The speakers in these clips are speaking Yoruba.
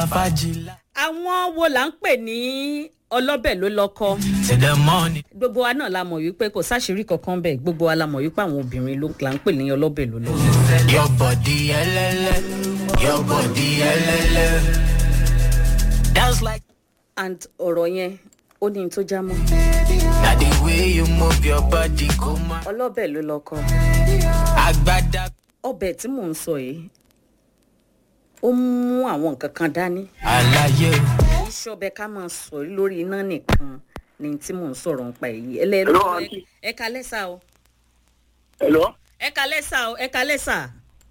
fàájì. àwọn wo là ń pè ní ọlọ́bẹ̀ ló lọ́kọ́ till the morning. gbogbo wa náà la mọ̀ wípé kò sáṣìírí kankan bẹ́ẹ̀ gbogbo wa la mọ̀ wípé àwọn obìnrin ló là ń pè ní ọlọ́bẹ̀ ló lọ́kọ́. your body ẹlẹlẹ your body ẹlẹlẹ. dance like. and ọ̀rọ̀ yẹn ó ní n tó já mọ́ na the way you move your body kò má. ọlọ́bẹ̀ ló lọ́kọ́ agbada. ọbẹ̀ tí mò ń sọ yìí ó mú àwọn nǹkan kan dání àlàyé iṣẹ́ ọbẹ̀ ká máa sọ lórí iná nìkan ni tí mò ń sọ̀rọ̀ nípa èyí ẹlẹ́rú Hello, aunty. ẹ kalẹ́ sá o Hello? ẹ kalẹ́ sá o ẹ kalẹ́ sá.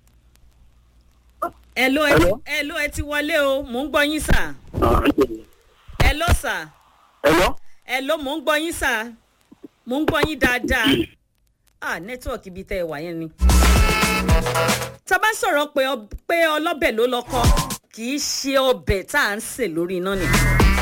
ẹ ló ẹ Hello? ẹ ló ẹ ti wọlé o mò ń gbọ́ yín sà Ah, ẹ ló sà Hello? ẹ ló mò ń gbọ́ yín sà mò ń gbọ́ yín dáadáa ah nẹ́tíwọ̀kì ibi tẹ́ ẹ wà yẹn ni. tá a bá sọ̀rọ̀ pé ọ- pé ọlọ́bẹ̀ ló lọ́kọ́ kì í ṣe ọbẹ̀ tá à ń sè lórí iná nìkan.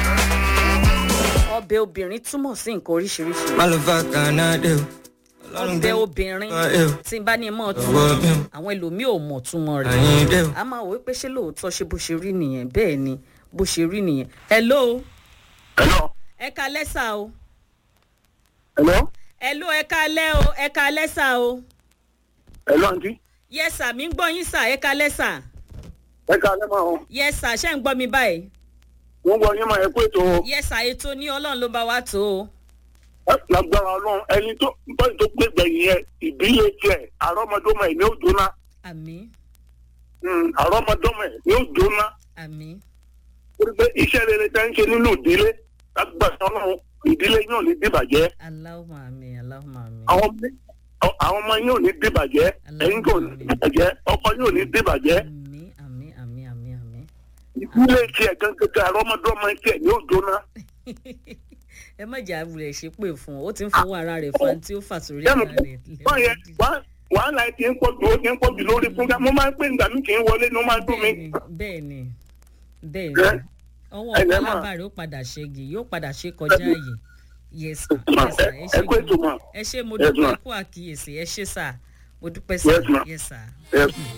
ọbẹ̀ obìnrin túmọ̀ sí nǹkan oríṣiríṣi. Málùfà kànáde o. Ọlọ́run ọbẹ̀ gbé obìnrin ẹ o. tí n bá ní mọ̀ tún Ọwọ́ mi o. àwọn ẹlòmíì ò mọ̀ túmọ̀ rẹ̀. Àyìn dé o. a máa wò ó pé ṣé lóòótọ́ ṣe bó ṣe rí nìyẹn bẹ́ẹ̀ ni bó ṣe rí nìyẹn. hello Hello? ẹ ka lẹ́sà o Hello? hello ẹ ka lẹ́ o ẹ ka lẹ́sà o Hello, aunty? yẹ́sà mi ń gbọ́ yín sà ẹ ka lẹ́sà Ẹ ká lẹ́ máa hàn. yẹ́sà ṣẹ́ ń gbọ́ mi báyìí Wọ́n gbọ́ yín máa ẹ pé ètò yẹ́sà ètò ní ọlọ́run ló bá wa tó o lágbára ọlọ́run ẹni tó bọ́ọ̀lù tó gbé gbẹ̀yìn yẹn ìbílẹ̀ tiẹ̀ àrọ́mọdọ́mọ ẹ̀ ní ó jóná. àmì Hmm, àrọ́mọdọ́mọ ẹ̀ ní ó jóná. àmì Ó rí pé iṣẹ́ rere tẹ́ ń ṣe nínú ìdílé lágbára ọlọ́run ìdílé yóò ní dìbàjẹ́. aláwọ̀ àmì aláwọ̀ àmì Àwọn ọmọ- àwọn ọmọ yóò ní dìbàjẹ́. Ẹ̀yin kò ní dìbàjẹ́. Ọkọ yóò ní dìbàjẹ́. àmì àmì àmì àmì àmì. Ìdílé tiẹ̀ gangan àrọ́mọdọ́mọ tiẹ̀ ní ó jóná. ẹ má jà wulẹ̀ ṣe pé fún ọ ó ti ń fowó ara rẹ̀ fa tí ó fà sórí Bẹ́ẹ̀ni, ara rẹ̀ wọ́n yẹ wá- wàhálà ẹ̀ ti ń pọ̀ jù ó ti ń pọ̀ jù lórí fúnga. Mo máa ń pè nígbà mí kì í wọlé ní ó máa ń dùn mí. bẹ́ẹ̀ni bẹ́ẹ̀ni Ẹ- ọwọ́ ẹ̀lẹ́ mà. pálábà rẹ̀ ó padà ṣẹ́gi yóò padà ṣe kọjá ààyè yes sir Ma, yes sir ẹ- ẹ ẹ ṣe kú ètò mà. ẹ ṣe mo Yes, dúpẹ́ ma. kú àkíyèsí ẹ ṣe sà mo dúpẹ́ Yes, sà ma. yes sir. Yes.